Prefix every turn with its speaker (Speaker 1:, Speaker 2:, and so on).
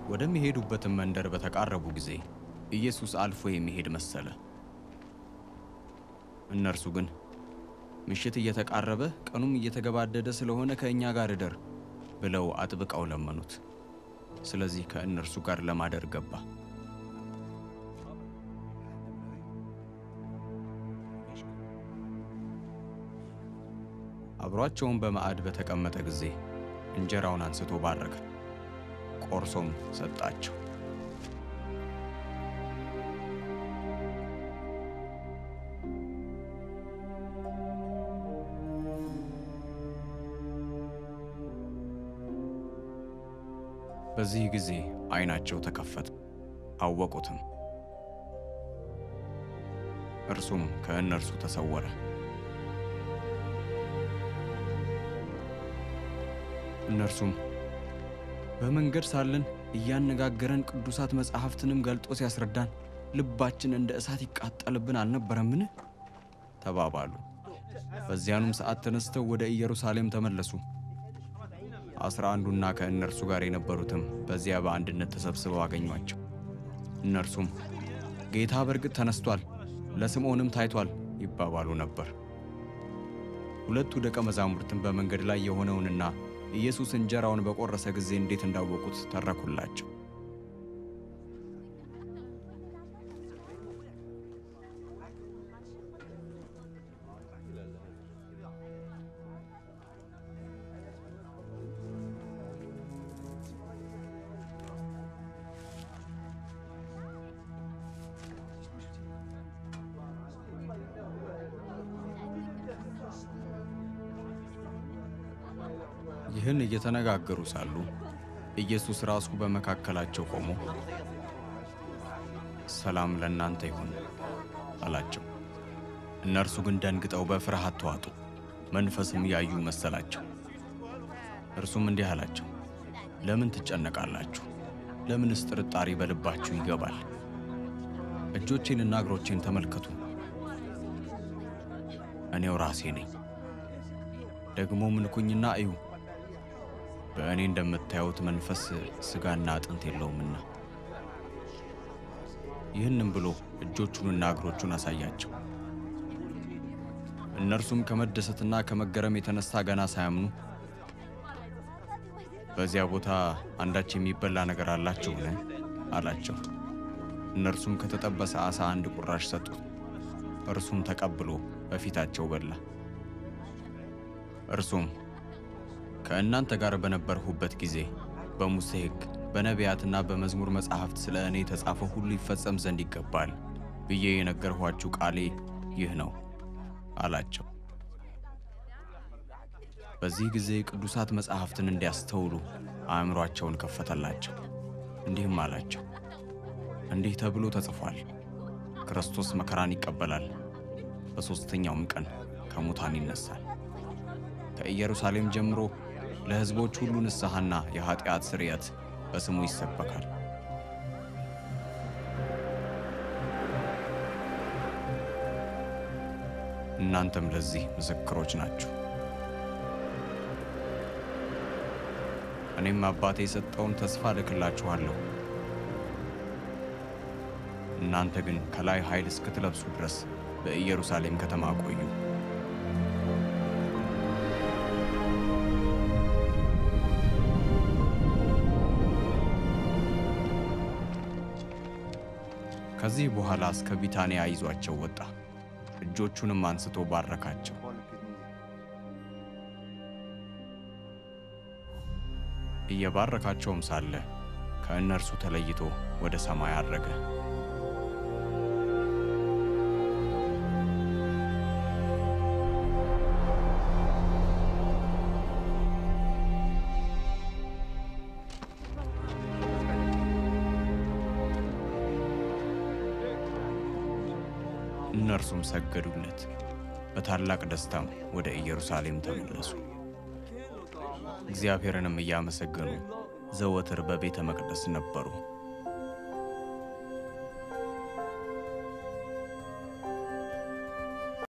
Speaker 1: ወደሚሄዱበትም መንደር በተቃረቡ ጊዜ ኢየሱስ አልፎ የሚሄድ መሰለ። እነርሱ ግን ምሽት እየተቃረበ ቀኑም እየተገባደደ ስለሆነ ከእኛ ጋር እደር ብለው አጥብቀው ለመኑት። ስለዚህ ከእነርሱ ጋር ለማደር ገባ። አብሯቸውን በማዕድ በተቀመጠ ጊዜ እንጀራውን አንስቶ ባረከ፣ ቆርሶም ሰጣቸው። በዚህ ጊዜ ዓይናቸው ተከፈተ፣ አወቁትም። እርሱም ከእነርሱ ተሰወረ። እነርሱም በመንገድ ሳለን እያነጋገረን ቅዱሳት መጻሕፍትንም ገልጦ ሲያስረዳን ልባችን እንደ እሳት ይቃጠልብን አልነበረምን? ተባባሉ። በዚያኑም ሰዓት ተነስተው ወደ ኢየሩሳሌም ተመለሱ። አስራ አንዱና ከእነርሱ ጋር የነበሩትም በዚያ በአንድነት ተሰብስበው አገኟቸው። እነርሱም ጌታ በእርግጥ ተነስቷል፣ ለስምዖንም ታይቷል ይባባሉ ነበር። ሁለቱ ደቀ መዛሙርትም በመንገድ ላይ የሆነውንና ኢየሱስ እንጀራውን በቆረሰ ጊዜ እንዴት እንዳወቁት ተረኩላቸው። ይህን እየተነጋገሩ ሳሉ ኢየሱስ ራሱ በመካከላቸው ቆሞ ሰላም ለእናንተ ይሁን አላቸው። እነርሱ ግን ደንግጠው በፍርሃት ተዋጡ፣ መንፈስም ያዩ መሰላቸው። እርሱም እንዲህ አላቸው፣ ለምን ትጨነቃላችሁ? ለምንስ ጥርጣሬ በልባችሁ ይገባል? እጆቼንና እግሮቼን ተመልከቱ፣ እኔው ራሴ ነኝ። ደግሞ ምንኩኝና እዩ በእኔ እንደምታዩት መንፈስ ሥጋና አጥንት የለውምና። ይህንም ብሎ እጆቹንና እግሮቹን አሳያቸው። እነርሱም ከመደሰትና ከመገረም የተነሳ ገና ሳያምኑ በዚያ ቦታ አንዳች የሚበላ ነገር አላችሁን? አላቸው። እነርሱም ከተጠበሰ ዓሣ አንድ ቁራሽ ሰጡት። እርሱም ተቀብሎ በፊታቸው በላ። እርሱም ከእናንተ ጋር በነበርሁበት ጊዜ በሙሴ ሕግ በነቢያትና በመዝሙር መጻሕፍት ስለ እኔ የተጻፈው ሁሉ ይፈጸም ዘንድ ይገባል ብዬ የነገርኋችሁ ቃሌ ይህ ነው አላቸው። በዚህ ጊዜ ቅዱሳት መጻሕፍትን እንዲያስተውሉ አእምሯቸውን ከፈተላቸው። እንዲህም አላቸው፣ እንዲህ ተብሎ ተጽፏል፣ ክርስቶስ መከራን ይቀበላል፣ በሦስተኛውም ቀን ከሙታን ይነሳል። ከኢየሩሳሌም ጀምሮ ለሕዝቦች ሁሉ ንስሐና የኀጢአት ስርየት በስሙ ይሰበካል። እናንተም ለዚህ ምስክሮች ናችሁ። እኔም አባቴ የሰጠውን ተስፋ እልክላችኋለሁ። እናንተ ግን ከላይ ኃይል እስክትለብሱ ድረስ በኢየሩሳሌም ከተማ ቆዩ። ከዚህ በኋላ እስከ ቢታንያ ይዟቸው ወጣ። እጆቹንም አንስቶ ባረካቸው። እየባረካቸውም ሳለ ከእነርሱ ተለይቶ ወደ ሰማይ አረገ። እነርሱም ሰገዱለት። በታላቅ ደስታም ወደ ኢየሩሳሌም ተመለሱ። እግዚአብሔርንም እያመሰገኑ ዘወትር በቤተ መቅደስ ነበሩ።